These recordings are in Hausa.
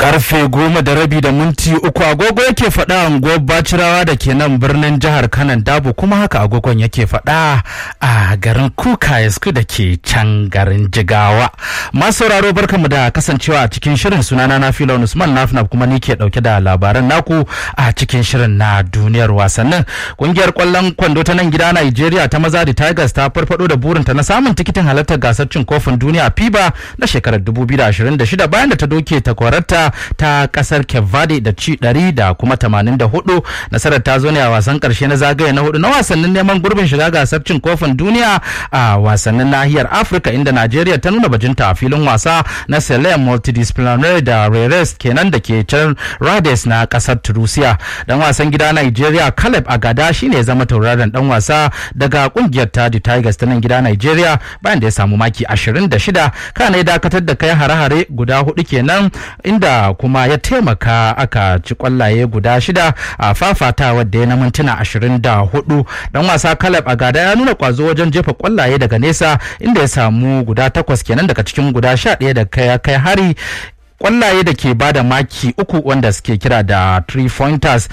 karfe goma da rabi da minti uku agogo yake faɗa unguwar bacirawa da ke nan birnin jihar kanan dabo kuma haka agogon yake faɗa a garin kuka yasku da ke can garin jigawa masu sauraro barkamu da kasancewa a cikin shirin sunana na filo usman nafnaf kuma ni ke ɗauke da labaran naku a cikin shirin na duniyar wasannin kungiyar kwallon kwando ta nan gida nigeria ta maza da tigers ta farfado da burinta na samun tikitin halartar gasar cin kofin duniya fiba na shekarar 2026 bayan da ta doke takwararta ta kasar Cape Verde da ci 100 da kuma 84 nasarar ta zo ne a wasan karshe na zagaye na hudu na wasannin neman gurbin shiga gasar cin kofin duniya a wasannin nahiyar Afirka inda Najeriya ta nuna bajinta a filin wasa na Sele Multidisciplinary da Reres kenan da ke can Rades na kasar Tunisia dan wasan gida Najeriya Caleb Agada shine ya zama tauraron dan wasa daga kungiyar ta The Tigers ta nan gida Najeriya bayan da ya samu maki 26 kana ya dakatar da kai hare-hare guda hudu kenan inda kuma ya taimaka aka ci kwallaye guda shida a fafata wadda ya na mintuna ashirin da hudu dan wasa kalab a gada ya nuna kwazo wajen jefa kwallaye daga nesa inda ya samu guda takwas kenan daga cikin guda sha ɗaya da kai kai hari kwallaye da ke bada maki uku wanda suke kira da three pointers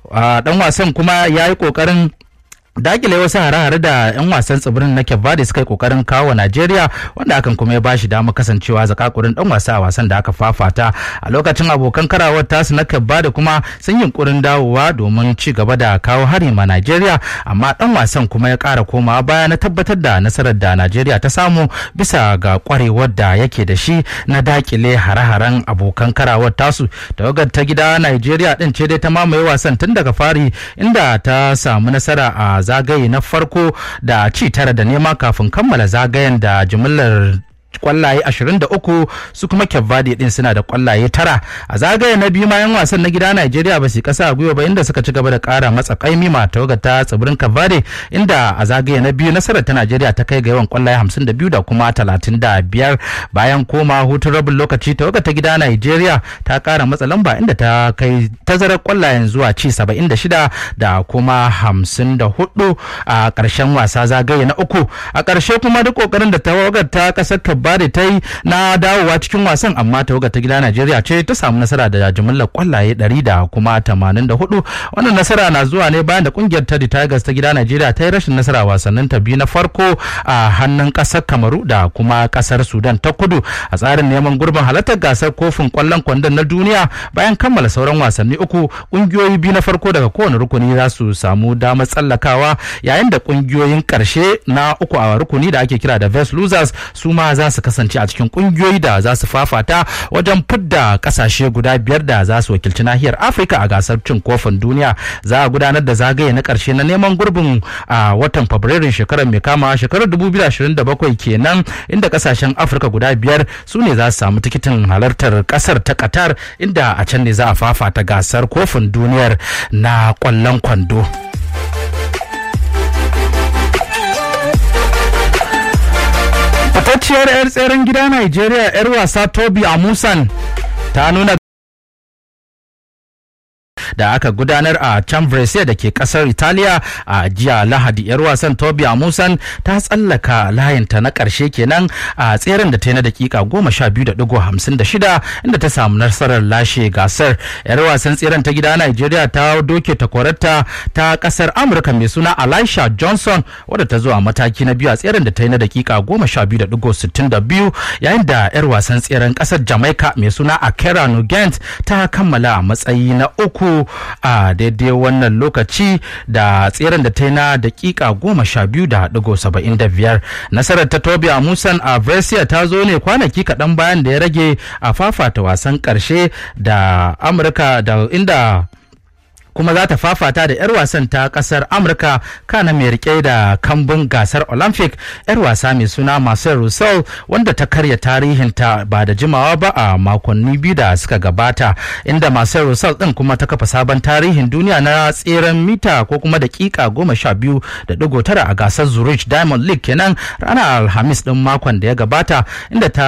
dan wasan kuma ya yi kokarin dakile wasu hare-hare da 'yan wasan tsibirin na Cape suka yi kokarin kawo wa Najeriya wanda hakan kuma ya bashi damar kasancewa zakakurin dan wasa a wasan da aka fafata a lokacin abokan karawar tasu na Cape kuma sun yi kurin dawowa domin ci gaba da kawo hari ma Najeriya amma dan wasan kuma ya kara komawa baya na tabbatar da nasarar da Najeriya ta samu bisa ga kwarewar da yake da shi na dakile hare-haren abokan karawar tasu tawagar ta gida Najeriya din ce dai ta mamaye wasan tun daga fari inda ta samu nasara a zagaye na farko da ci tara da nema kafin kammala zagayen da jimillar kwallaye 23 su kuma Cape din suna da kwallaye tara a zagaye na biyu mayan wasan na gida Najeriya ba su kasa a gwiwa ba inda suka ci gaba da kara matsa kaimi ma tawaga ta tsibirin Cape inda a zagaye na biyu nasarar ta Najeriya ta kai ga yawan kwallaye 52 da kuma 35 bayan koma hutun rabin lokaci tawaga ta gida Najeriya ta kara matsa lamba inda ta kai tazarar kwallayen zuwa ci 76 da kuma 54 a ƙarshen wasa zagaye na uku a ƙarshe kuma duk kokarin da tawagar ta kasar Bade ta yi na dawowa cikin wasan amma tawaga ta gida Najeriya ce ta samu nasara da jimillar kwallaye 100 da kuma 84 wannan nasara na zuwa ne bayan da kungiyar ta Tigers ta gida Najeriya ta yi rashin nasara wasannin ta biyu na farko a hannun kasar Kamaru da kuma kasar Sudan ta kudu a tsarin neman gurbin halartar gasar kofin kwallon kwandon na duniya bayan kammala sauran wasanni uku kungiyoyi biyu na farko daga kowane rukuni za su samu damar tsallakawa yayin da kungiyoyin karshe na uku a rukuni da ake kira da Vest Losers su ma za su kasance a cikin kungiyoyi da za su fafata wajen fidda kasashe guda biyar da za su wakilci nahiyar afirka a gasar cin kofin duniya za a gudanar da zagaye na karshe na neman gurbin a watan fabrairun shekarar mai kama shekarar 2027 kenan inda kasashen afirka guda biyar su ne za su samu tikitin halartar kasar ta qatar inda a can ne za a fafata gasar kofin duniyar na kwallon kwando. fitacciyar 'yar tseren gida Najeriya 'yar wasa Tobi Amusan ta nuna da aka gudanar a Chambrese da ke kasar Italiya a jiya Lahadi yar wasan Tobi Amusan ta tsallaka layinta na karshe kenan a tseren da ta yi na dakika goma sha biyu da digo hamsin da shida inda ta samu nasarar lashe gasar yar wasan tseren ta gida Najeriya ta doke takwararta ta kasar Amurka mai suna Elisha Johnson wadda ta zo a mataki na biyu a tseren da ta yi na dakika goma sha biyu da digo sittin da biyu yayin da yar wasan tseren kasar Jamaica mai suna Akera Nugent ta kammala a matsayi na uku a daidai wannan lokaci da tseren da ta yi na dakika goma sha biyu da digo saba'in da biyar nasarar ta tobi a musan a brescia ta zo ne kwanaki kaɗan bayan da ya rage a fafata wasan ƙarshe da amurka da inda kuma za ta fafata da 'yar wasan ta kasar amurka kana mai rike da kambun gasar olympic 'yar wasa mai suna marcel russell wanda ta karya tarihinta ba da jimawa ba a makonni biyu da suka gabata inda marcel russell din kuma ta kafa sabon tarihin duniya na tseren mita ko kuma dakika goma sha biyu da digo tara a gasar zurich diamond league kenan ranar alhamis din makon da ya gabata inda ta